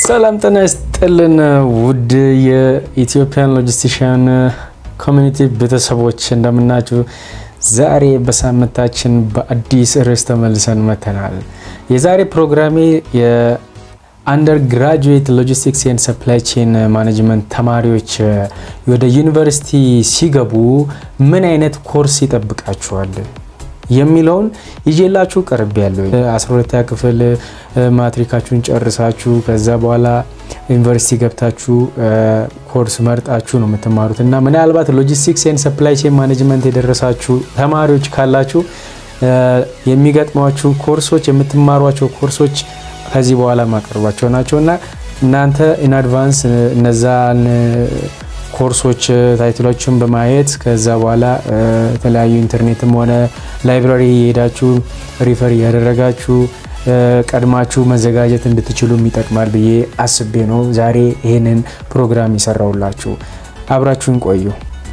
ሰላም ጤና ይስጥልን ውድ የኢትዮጵያን ሎጂስቲሽያን ኮሚኒቲ ቤተሰቦች እንደምናችሁ። ዛሬ በሳምንታችን በአዲስ ርዕስ ተመልሰን መተናል። የዛሬ ፕሮግራሜ የአንደር ግራጁዌት ሎጂስቲክስ ኤንድ ሰፕላይ ቼን ማኔጅመንት ተማሪዎች ወደ ዩኒቨርሲቲ ሲገቡ ምን አይነት ኮርስ ይጠብቃቸዋል የሚለውን ይዤላችሁ ቀርብ ያለው 12ኛ ክፍል ማትሪካችሁን ጨርሳችሁ ከዛ በኋላ ዩኒቨርሲቲ ገብታችሁ ኮርስ መርጣችሁ ነው የምትማሩት እና ምናልባት ሎጂስቲክስ ኤንድ ሰፕላይ ቼን ማኔጅመንት የደረሳችሁ ተማሪዎች ካላችሁ የሚገጥሟችሁ ኮርሶች የምትማሯቸው ኮርሶች ከዚህ በኋላ ማቀርባቸው ናቸው እና እናንተ ኢን አድቫንስ እነዛን ኮርሶች ታይትሎችን በማየት ከዛ በኋላ የተለያዩ ኢንተርኔትም ሆነ ላይብራሪ የሄዳችሁ ሪፈር እያደረጋችሁ ቀድማችሁ መዘጋጀት እንድትችሉ ይጠቅማል ብዬ አስቤ ነው ዛሬ ይህንን ፕሮግራም የሰራውላችሁ። አብራችሁን ቆዩ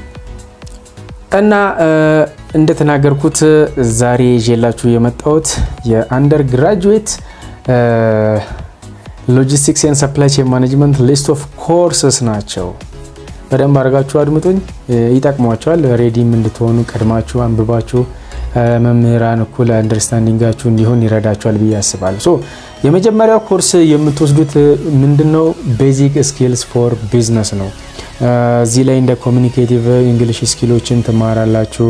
እና እንደተናገርኩት ዛሬ ይዤላችሁ የመጣሁት የአንደር ግራጁዌት ሎጂስቲክስ ኤንድ ሰፕላይ ቼን ማኔጅመንት ሊስት ኦፍ ኮርስስ ናቸው። በደንብ አድርጋችሁ አድምጡኝ፣ ይጠቅሟቸዋል። ሬዲም እንድትሆኑ ቀድማችሁ አንብባችሁ መምህራን እኩል አንደርስታንዲንጋችሁ እንዲሆን ይረዳቸዋል ብዬ አስባለሁ። ሶ የመጀመሪያው ኮርስ የምትወስዱት ምንድነው? ቤዚክ ስኪልስ ፎር ቢዝነስ ነው። እዚህ ላይ እንደ ኮሚኒኬቲቭ እንግሊሽ ስኪሎችን ትማራላችሁ።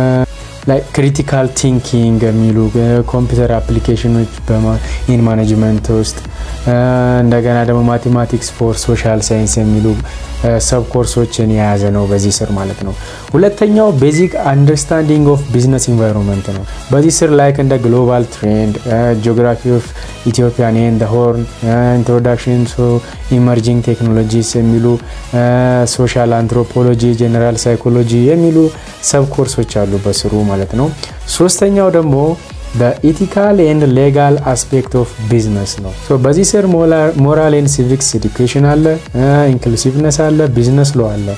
ክሪቲካል ቲንኪንግ የሚሉ ኮምፒውተር አፕሊኬሽኖች ኢን ማኔጅመንት ውስጥ እንደገና ደግሞ ማቴማቲክስ ፎር ሶሻል ሳይንስ የሚሉ ሰብ ኮርሶችን የያዘ ነው በዚህ ስር ማለት ነው። ሁለተኛው ቤዚክ አንደርስታንዲንግ ኦፍ ቢዝነስ ኢንቫይሮንመንት ነው። በዚህ ስር ላይክ እንደ ግሎባል ትሬንድ፣ ጂኦግራፊ ኦፍ ኢትዮጵያን ኤንድ ሆርን፣ ኢንትሮዳክሽን ቱ ኢመርጂንግ ቴክኖሎጂስ የሚሉ ሶሻል አንትሮፖሎጂ፣ ጀነራል ሳይኮሎጂ የሚሉ ሰብ ኮርሶች አሉ በስሩ ማለት ነው። ሶስተኛው ደግሞ በኢቲካል ኤንድ ሌጋል አስፔክት ኦፍ ቢዝነስ ነው። በዚህ ስር ሞራል ኤንድ ሲቪክስ ኤዱኬሽን አለ፣ ኢንክሉሲቭነስ አለ፣ ቢዝነስ ሎ አለ።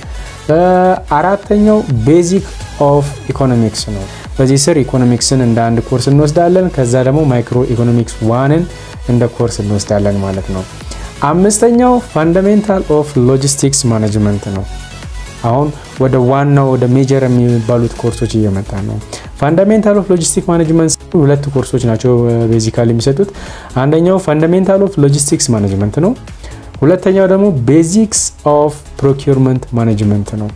አራተኛው ቤዚክ ኦፍ ኢኮኖሚክስ ነው። በዚህ ስር ኢኮኖሚክስን እንደ አንድ ኮርስ እንወስዳለን። ከዛ ደግሞ ማይክሮ ኢኮኖሚክስ ዋንን እንደ ኮርስ እንወስዳለን ማለት ነው። አምስተኛው ፋንዳሜንታል ኦፍ ሎጂስቲክስ ማኔጅመንት ነው። አሁን ወደ ዋናው ወደ ሜጀር የሚባሉት ኮርሶች እየመጣ ነው። ፋንዳሜንታል ኦፍ ሎጂስቲክ ማኔጅመንት ሁለት ኮርሶች ናቸው ቤዚካሊ የሚሰጡት። አንደኛው ፋንዳሜንታል ኦፍ ሎጂስቲክስ ማኔጅመንት ነው። ሁለተኛው ደግሞ ቤዚክስ ኦፍ ፕሮኪርመንት ማኔጅመንት ነው።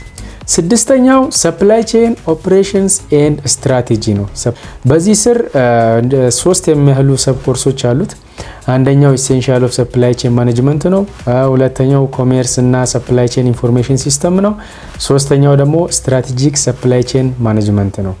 ስድስተኛው ሰፕላይ ቼን ኦፕሬሽንስ ኤንድ ስትራቴጂ ነው። በዚህ ስር ሶስት የሚያህሉ ሰብ ኮርሶች አሉት። አንደኛው ኢሴንሻል ኦፍ ሰፕላይ ቼን ማኔጅመንት ነው። ሁለተኛው ኮሜርስ እና ሰፕላይ ቼን ኢንፎርሜሽን ሲስተም ነው። ሶስተኛው ደግሞ ስትራቴጂክ ሰፕላይ ቼን ማኔጅመንት ነው።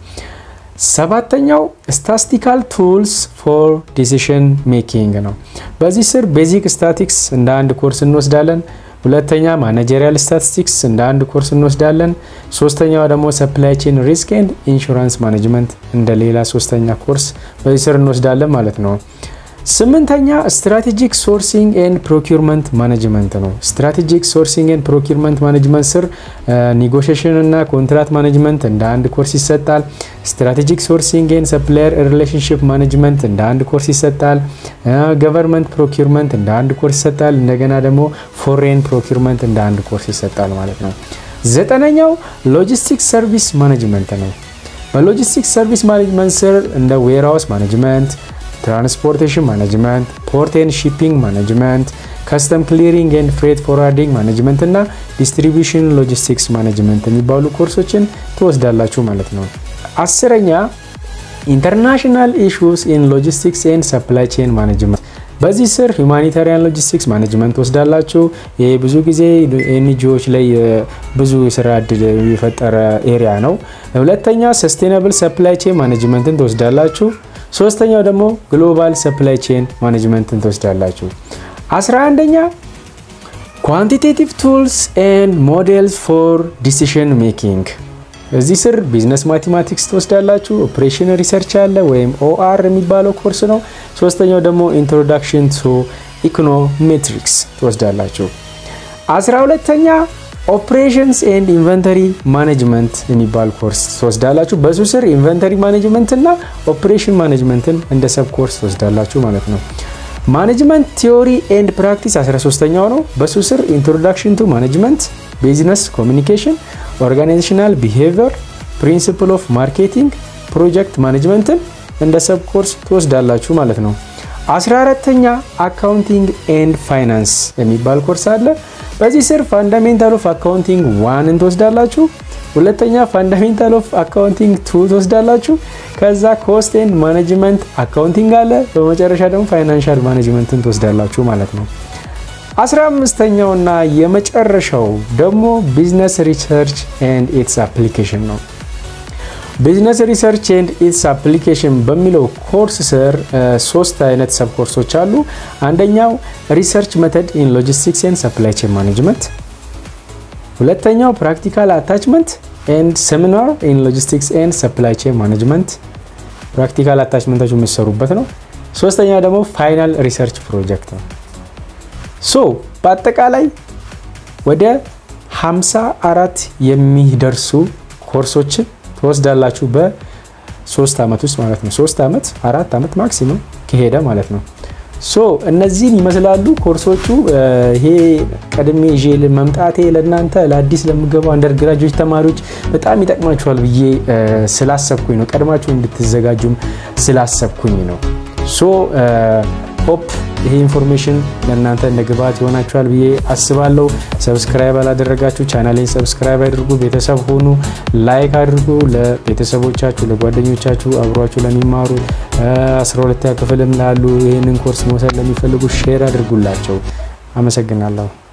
ሰባተኛው ስታስቲካል ቱልስ ፎር ዲሲሽን ሜኪንግ ነው። በዚህ ስር ቤዚክ ስታቲክስ እንደ አንድ ኮርስ እንወስዳለን። ሁለተኛ ማኔጀሪያል ስታቲስቲክስ እንደ አንድ ኮርስ እንወስዳለን። ሶስተኛው ደግሞ ሰፕላይ ቼን ሪስክ ኤንድ ኢንሹራንስ ማኔጅመንት እንደ ሌላ ሶስተኛ ኮርስ በዚህ ስር እንወስዳለን ማለት ነው። ስምንተኛ ስትራቴጂክ ሶርሲንግ ኤንድ ፕሮኪርመንት ማኔጅመንት ነው። ስትራቴጂክ ሶርሲንግ ኤንድ ፕሮኪርመንት ማኔጅመንት ስር ኔጎሽሽን እና ኮንትራት ማኔጅመንት እንደ አንድ ኮርስ ይሰጣል። ስትራቴጂክ ሶርሲንግ ኤንድ ሰፕላየር ሪሌሽንሽፕ ማኔጅመንት እንደ አንድ ኮርስ ይሰጣል። ገቨርንመንት ፕሮኪርመንት እንደ አንድ ኮርስ ይሰጣል። እንደገና ደግሞ ፎሬን ፕሮኪርመንት እንደ አንድ ኮርስ ይሰጣል ማለት ነው። ዘጠነኛው ሎጂስቲክ ሰርቪስ ማኔጅመንት ነው። በሎጂስቲክ ሰርቪስ ማኔጅመንት ስር እንደ ዌርሃውስ ማኔጅመንት ትራንስፖርቴሽን ማኔጅመንት፣ ፖርት ኤንድ ሺፒንግ ማኔጅመንት፣ ከስተም ክሊሪንግ ኤንድ ፍሬት ፎርዋርዲንግ ማኔጅመንት እና ዲስትሪቢሽን ሎጂስቲክስ ማኔጅመንት የሚባሉ ኮርሶችን ትወስዳላችሁ ማለት ነው። አስረኛ ኢንተርናሽናል ኢሹስ ኢን ሎጂስቲክስ ኤንድ ሰፕላይ ቼን ማኔጅመንት በዚህ ስር ሁማኒታሪያን ሎጂስቲክስ ማኔጅመንት ወስዳላችሁ። ይህ ብዙ ጊዜ ኤንጂኦዎች ላይ ብዙ የስራ እድል የፈጠረ ኤሪያ ነው። ሁለተኛ ሰስቴናብል ሰፕላይ ቼን ማኔጅመንትን ትወስዳላችሁ። ሶስተኛው ደግሞ ግሎባል ሰፕላይ ቼን ማኔጅመንትን ትወስዳላችሁ። አስራ አንደኛ ኳንቲቴቲቭ ቱልስ ኤንድ ሞዴልስ ፎር ዲሲሽን ሜኪንግ እዚህ ስር ቢዝነስ ማቴማቲክስ ትወስዳላችሁ። ኦፕሬሽን ሪሰርች አለ ወይም ኦአር የሚባለው ኮርስ ነው። ሶስተኛው ደግሞ ኢንትሮዳክሽን ቱ ኢኮኖሜትሪክስ ትወስዳላችሁ። አስራ ሁለተኛ ኦፕሬሽንስ ኤንድ ኢንቨንተሪ ማኔጅመንት የሚባል ኮርስ ትወስዳላችሁ። በሱ ስር ኢንቨንተሪ ማኔጅመንት እና ኦፕሬሽን ማኔጅመንትን እንደ ሰብ ኮርስ ትወስዳላችሁ ማለት ነው። ማኔጅመንት ቲዮሪ ኤንድ ፕራክቲስ 13ኛው ነው። በሱ ስር ኢንትሮዳክሽን ቱ ማኔጅመንት፣ ቢዝነስ ኮሚኒኬሽን፣ ኦርጋናይዜሽናል ቢሄቪየር፣ ፕሪንሲፕል ኦፍ ማርኬቲንግ፣ ፕሮጀክት ማኔጅመንትን እንደ ሰብ ኮርስ ትወስዳላችሁ ማለት ነው። 14ተኛ አካውንቲንግ ኤንድ ፋይናንስ የሚባል ኮርስ አለ። በዚህ ስር ፋንዳሜንታል ኦፍ አካውንቲንግ ዋንን ትወስዳላችሁ። ሁለተኛ ፋንዳሜንታል ኦፍ አካውንቲንግ ቱ ትወስዳላችሁ። ከዛ ኮስት ኤንድ ማኔጅመንት አካውንቲንግ አለ። በመጨረሻ ደግሞ ፋይናንሻል ማኔጅመንትን ትወስዳላችሁ ማለት ነው። አስራ አምስተኛውና የመጨረሻው ደግሞ ቢዝነስ ሪሰርች ኤንድ ኢትስ አፕሊኬሽን ነው። ቢዝነስ ሪሰርች ኤንድ ኢትስ አፕሊኬሽን በሚለው ኮርስ ስር ሶስት አይነት ሰብ ኮርሶች አሉ። አንደኛው ሪሰርች መተድ ኢን ሎጂስቲክስ ኤንድ ሰፕላይ ቼን ማኔጅመንት፣ ሁለተኛው ፕራክቲካል አታችመንት ኤንድ ሴሚናር ኢን ሎጂስቲክስ ኤንድ ሰፕላይ ቼን ማኔጅመንት፣ ፕራክቲካል አታችመንታችሁ የሚሰሩበት ነው። ሶስተኛው ደግሞ ፋይናል ሪሰርች ፕሮጀክት ነው። ሶ በአጠቃላይ ወደ 54 የሚደርሱ ኮርሶችን ትወስዳላችሁ በሶስት ዓመት ውስጥ ማለት ነው። ሶስት ዓመት አራት ዓመት ማክሲመም ከሄደ ማለት ነው። ሶ እነዚህን ይመስላሉ ኮርሶቹ። ይሄ ቀድሜ ይዤ መምጣቴ ለእናንተ ለአዲስ ለምገባው አንደር ግራጁዌት ተማሪዎች በጣም ይጠቅማችኋል ብዬ ስላሰብኩኝ ነው። ቀድማችሁ እንድትዘጋጁም ስላሰብኩኝ ነው። ሶ ሆፕ ይሄ ኢንፎርሜሽን ለእናንተ እንደ ግብዓት ይሆናችኋል ብዬ አስባለሁ። ሰብስክራይብ አላደረጋችሁ ቻናሌን ሰብስክራይብ አድርጉ፣ ቤተሰብ ሆኑ፣ ላይክ አድርጉ። ለቤተሰቦቻችሁ፣ ለጓደኞቻችሁ፣ አብሯችሁ ለሚማሩ 12ኛ ክፍልም ላሉ ይህንን ኮርስ መውሰድ ለሚፈልጉ ሼር አድርጉላቸው። አመሰግናለሁ።